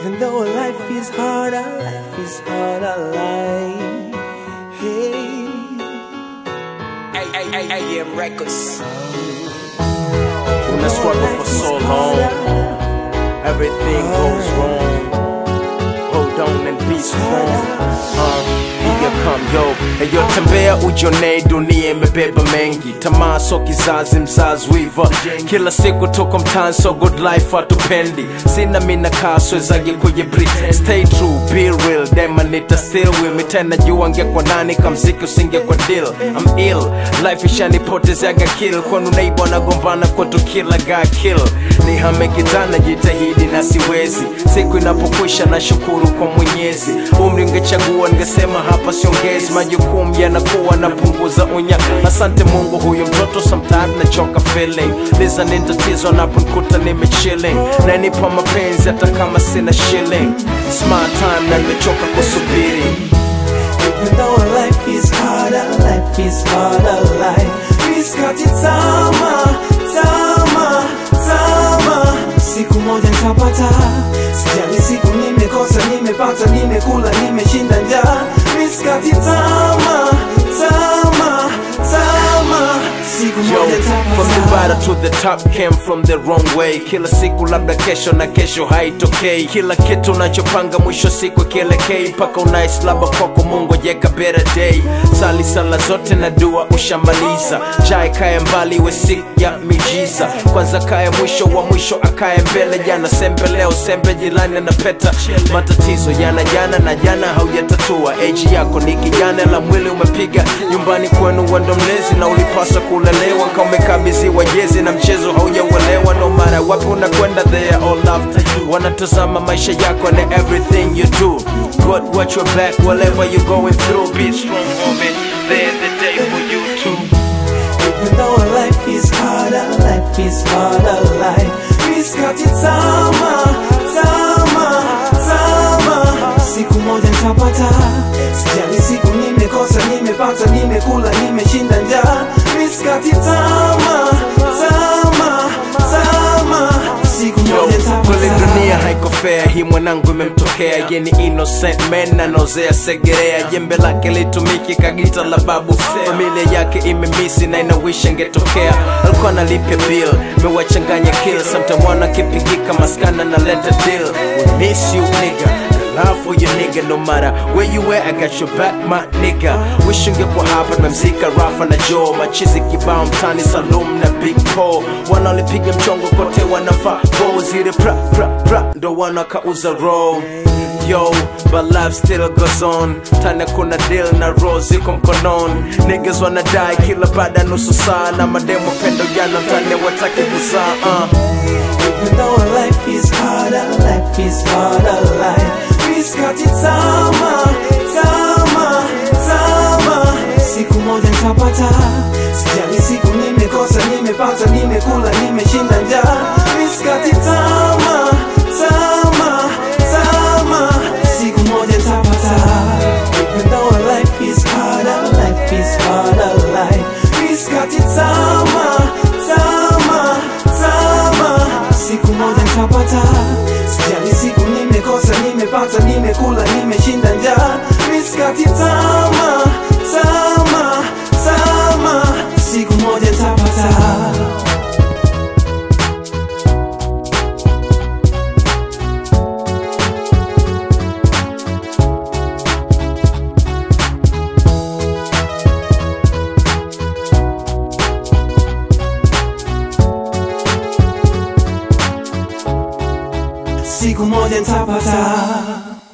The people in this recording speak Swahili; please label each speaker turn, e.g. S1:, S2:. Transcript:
S1: Even though life is hard, our life is hard, our life. Hey.
S2: AM Records.
S3: Una struggle for so long, everything goes wrong. Hold on and be strong. Uh, here come yo, eyo tembea ujonee, dunia imebeba mengi, tamaa so kizazi, mzazi wiva, kila siku tuko mtaani, so good life hatupendi, sina mina kaswezagi kuye pretend, stay true, be real, dema nita still with me tena, jua ngekwa nani kamziki usingekwa deal, I'm ill, life ishanipotezeaga kill, kwanu neighbor nagombana kwetu kila guy kill, nihame kitana, jitahidi na siwezi, siku inapokwisha na shukuru kwa Mwenyezi, umri ungechagua ningesema hapa siongezi, majukumu yanakuwa napunguza unya. Asante Mungu, huyu mtoto sometimes nachoka feeling, liza ni tatizo naponikuta nimechilling, nanipa mapenzi hata kama sina shilling, smart time na nimechoka kusubiri
S1: Even though our life is hard, our life is hard, our life. Miskati tama, tama, tama. Siku moja nitapata, sijali siku nimekosa, nimepata, nimekula, nimeshinda njaa. Miskati tama, tama, tama. Siku
S3: Yo,
S1: moja
S3: from the
S1: nitapata.
S3: bottom to the top came from the wrong way. Kila siku labda kesho na kesho haitokei. Kila kitu unachopanga mwisho siku kielekei, mpaka unaislaba kwako Mungu jeka better day. Sali sala zote na dua ushamaliza, jai kaya mbali we siku ya mijiza. Kwanza kaya mwisho wa mwisho akaye mbele, jana sembe leo sembe jilani na peta. Matatizo yana jana na jana haujatatua. Age yako ni kijana la mwili umepiga nyumbani kwenu wendo mlezi na ulipaswa kulelewa kama umekabidhiwa jezi na mchezo haujauelewa no matter wapi unakwenda they are all after you wanatazama maisha yako and everything you do God watch your back whatever you going through be strong homie there's the day for you too
S1: Even though our life is hard, our life is hard, our life. Miskati tama, tama, tama. Siku moja nitapata, sijali siku nimekosa, nimepata, nimekula, nimeshinda njaa. Miskati tama, tama, tama. Siku
S3: Yo,
S1: moja
S3: kweli
S1: nitapata.
S3: dunia haiko fair, hii mwanangu imemtokea ye ni innocent man anaozea segerea, jembe lake litumiki kagita la babu, familia yake imemisi na inawisha ngetokea, alikuwa analipia bill, mewachanganya kill, sometime wana kipigika maskana na leta deal, we miss you nigga Love for your nigga no matter where you at, I got your back my nigga Wish ungekuwa hapa nimemzika Rafa na Joe Machizi kibao mtani Salum na Big Paul Wanaolipiga mchongo kote wanafaa Bo zile pra pra pra ndo wanakauza roll Yo, but life still goes on Tana kuna deal na roll ziko mkononi Niggas wanadai kila baada ya nusu saa Na mademo pendo jana mtani wataki kuzaa uh.
S1: Even though our life is hard, our life is hard, our life. Miskati tama, tama, tama. Siku moja nitapata, sijali siku nimekosa, nimepata, nimekula, nimeshinda njaa. Miskati tama, tama, tama. Siku moja nitapata. Even though our life is hard, our life is hard, our life. Miskati tama, tama, tama. Siku moja nitapata, sijali siku nimekosa, nimepata, nimekula, nimeshinda njaa. Miskati tama, tama, tama. Siku moja nitapata. Siku moja nitapata.